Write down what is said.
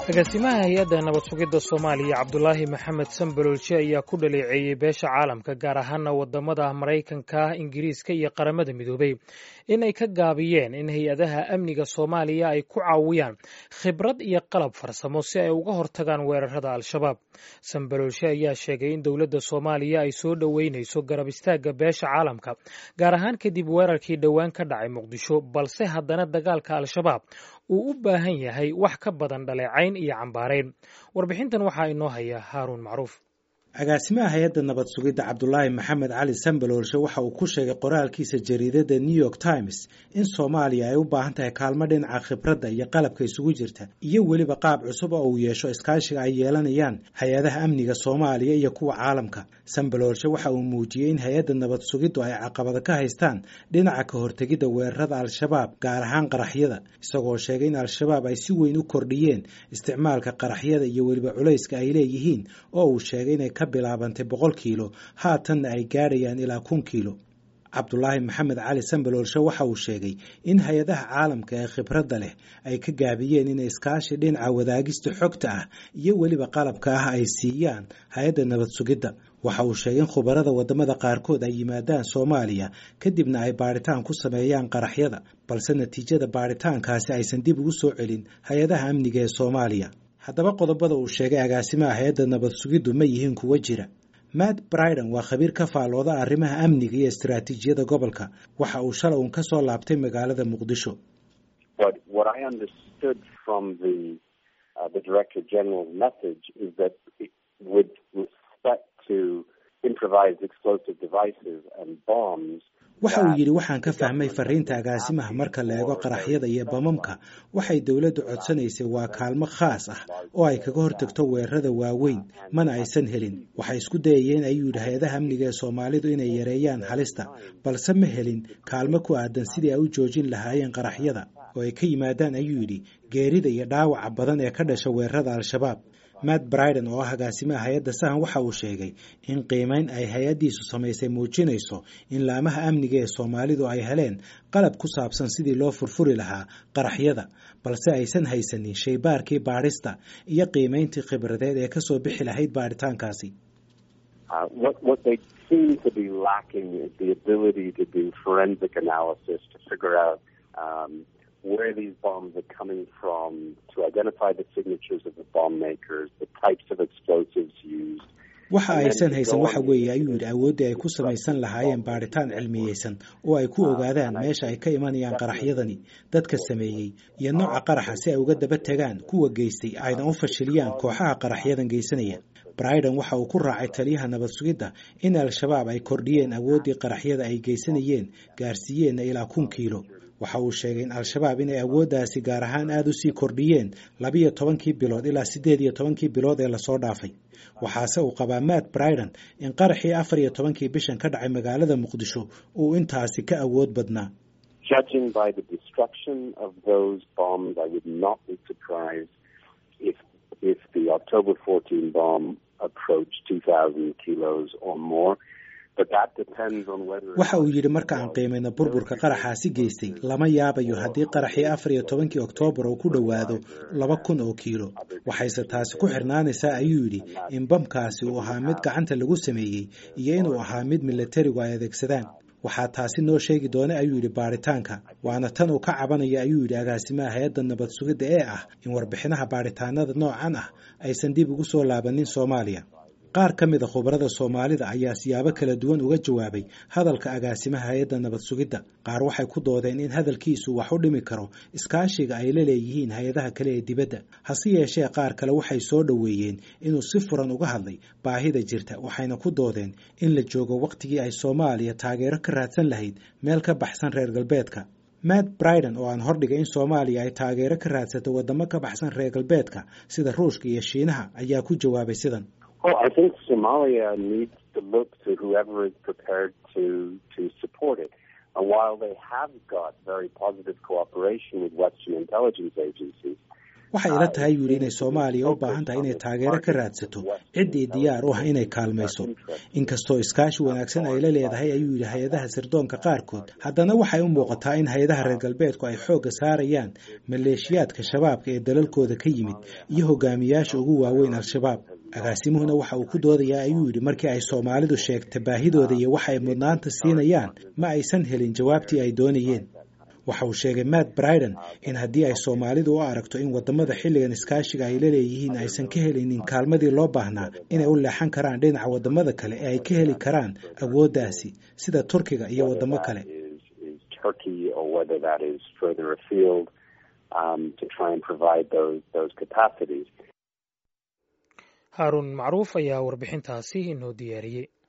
agaasimaha hay-adda nabad sugidda soomaaliya cabdulaahi maxamed sambaloolshe ayaa ku dhaleeceeyey beesha caalamka gaar ahaana wadamada maraykanka ingiriiska iyo qaramada midoobay in ay ka gaabiyeen in hay-adaha amniga soomaaliya ay ku caawiyaan khibrad iyo qalab farsamo si ay uga hortagaan weerarada al-shabaab sambaloolshe ayaa sheegay in dowladda soomaaliya ay soo dhoweynayso garab istaagga beesha caalamka gaar ahaan kadib weerarkii dhowaan ka dhacay muqdisho balse haddana dagaalka al-shabaab uu u baahan yahay wax ka badan dhaleecayn iyo cambaarayn warbixintan waxaa inoo haya haaruun macruuf agaasimaha hay-adda nabad sugidda cabdulaahi maxamed cali sambaloolshe waxa uu ku sheegay qoraalkiisa jariidada new york times in soomaaliya ay u baahan tahay kaalmo dhinaca khibradda iyo qalabka isugu jirta iyo weliba qaab cusub oo uu yeesho iskaashiga ay yeelanayaan hay-adaha amniga soomaaliya iyo kuwa caalamka sambaloolshe waxa uu muujiyey in hay-adda nabad sugiddu ay caqabado ka haystaan dhinaca ka hortegidda weerarada al-shabaab gaar ahaan qaraxyada isagoo sheegay in al-shabaab ay si weyn u kordhiyeen isticmaalka qaraxyada iyo weliba culayska ay leeyihiin oo uu sheegay inay bilaabantay boqol kiilo haatanna ay gaadhayaan ilaa kun kiilo cabdulaahi maxamed cali sambaloolshe waxa uu sheegay in hay-adaha caalamka ee khibradda leh ay ka gaabiyeen inay iskaashi dhinaca wadaagista xogta ah iyo weliba qalabka ah ay siiyaan hay-adda nabad sugidda waxa uu sheegay in khubarada wadamada qaarkood ay yimaadaan soomaaliya kadibna ay baadhitaan ku sameeyaan qaraxyada balse natiijada baadhitaankaasi aysan dib ugu soo celin hay-adaha amniga ee soomaaliya haddaba qodobada uu sheegay agaasimaha hay-adda nabad sugiddu ma yihiin kuwa jira matt briden waa khabiir ka faallooda arrimaha amniga iyo istaraatiijiyada gobolka waxa uu shalay uun ka soo laabtay magaalada muqdisho waxa uu yidhi waxaan ka fahmay fariinta agaasimaha marka la eego qaraxyada iyo bamamka waxay dowladdu codsanaysay waa kaalmo khaas ah oo ay kaga hortagto weerarada waaweyn mana aysan helin waxay isku dayayeen ayuu yidhi hay-adaha amniga ee soomaalidu inay yareeyaan halista balse ma helin kaalmo ku aadan sidii ay u joojin lahaayeen qaraxyada oo ay ka yimaadaan ayuu yidhi geerida iyo dhaawaca badan ee ka dhasha weerarada al-shabaab matt briden oo ah agaasimaha hay-adda sahan waxa uu sheegay in qiimeyn ay hay-addiisu samaysay muujinayso in laamaha amniga ee soomaalidu ay heleen qalab ku saabsan sidii loo furfuri lahaa qaraxyada balse aysan haysanin shaybaarkii baadhista iyo qiimeyntii khibradeed ee kasoo bixi lahayd baadhitaankaasi where these bombs are coming from, to identify the signatures of the bomb makers, the types of explosives used. waxa aysan haysan waxa weeye ayuu yidhi awooddii ay ku samaysan lahaayeen baadhitaan cilmiyeysan oo ay ku ogaadaan meesha ay ka imanayaan qaraxyadani dadka sameeyey iyo nooca qaraxa si ay uga daba tegaan kuwa geystay ayna u fashiliyaan kooxaha qaraxyadan geysanaya briden waxa uu ku raacay taliyaha nabad sugidda in al-shabaab ay kordhiyeen awooddii qaraxyada ay geysanayeen gaarsiiyeenna ilaa kun kiilo waxa uu sheegay in al-shabaab inay awooddaasi gaar ahaan aada u sii kordhiyeen labiyo tobankii bilood ilaa siddeed iyo tobankii bilood ee lasoo dhaafay waxaase uu qabaa matt briden in qaraxii afar iyo tobankii bishan ka dhacay magaalada muqdisho uu intaasi ka awood badnaa waxa uu yidhi marka aan qiimayno burburka qaraxaasi geystay lama yaabayo haddii qaraxii afar iyo tobankii oktoobar uu ku dhowaado laba kun oo kiilo waxayse taasi ku xirnaanaysaa ayuu yidhi in bamkaasi uu ahaa mid gacanta lagu sameeyey iyo inuu ahaa mid milatarigu ay adeegsadaan waxaa taasi noo sheegi doona ayuu yidhi baadhitaanka waana tan uu ka cabanaya ayuu yidhi agaasimaha hay-adda nabad sugidda ee ah in warbixinaha baadhitaanada noocan ah aysan dib ugu soo laabanin soomaaliya qaar ka mid a khubarada soomaalida ayaa siyaabo kala duwan uga jawaabay hadalka agaasimaha hay-adda nabad sugidda qaar waxay ku doodeen in hadalkiisu wax u dhimi karo iskaashiga ay la leeyihiin hay-adaha kale ee dibadda hase yeeshee qaar kale waxay soo dhoweeyeen inuu si furan uga hadlay baahida jirta waxayna ku doodeen in la joogo wakhtigii ay soomaaliya taageero ka raadsan lahayd meel ka baxsan reer galbeedka matt briden oo aan hordhigay in soomaaliya ay taageero ka raadsato waddamo ka baxsan reer galbeedka sida ruushka iyo shiinaha ayaa ku jawaabay sidan Well, I think Somalia needs to look to whoever is prepared to to support it. And while they have got very positive cooperation with Western intelligence agencies, waxay ila tahay yuu yidhi inay soomaaliya u baahan tahay inay taageero ka raadsato ciddii diyaar u ah inay kaalmayso inkastoo iskaashi wanaagsan ay la leedahay ayuu yidhi hay-adaha sirdoonka qaarkood haddana waxay u muuqataa in hay-adaha reer galbeedku ay xoogga saarayaan maleeshiyaadka shabaabka ee dalalkooda ka yimid iyo hogaamiyaasha ugu waaweyn al-shabaab agaasimuhuna waxa uu ku doodayaa ayuu yidhi markii ay soomaalidu sheegta baahidooda iyo waxa ay mudnaanta siinayaan ma aysan helin jawaabtii ay doonayeen waxa uu sheegay matt briden in haddii ay soomaalidu u aragto in wadamada xilligan iskaashiga ay la leeyihiin aysan ka helinin kaalmadii loo baahnaa inay u leexan karaan dhinaca wadamada kale ee ay ka heli karaan awooddaasi sida turkiga iyo wadamo kale haaruun macruuf ayaa warbixintaasi inoo diyaariyey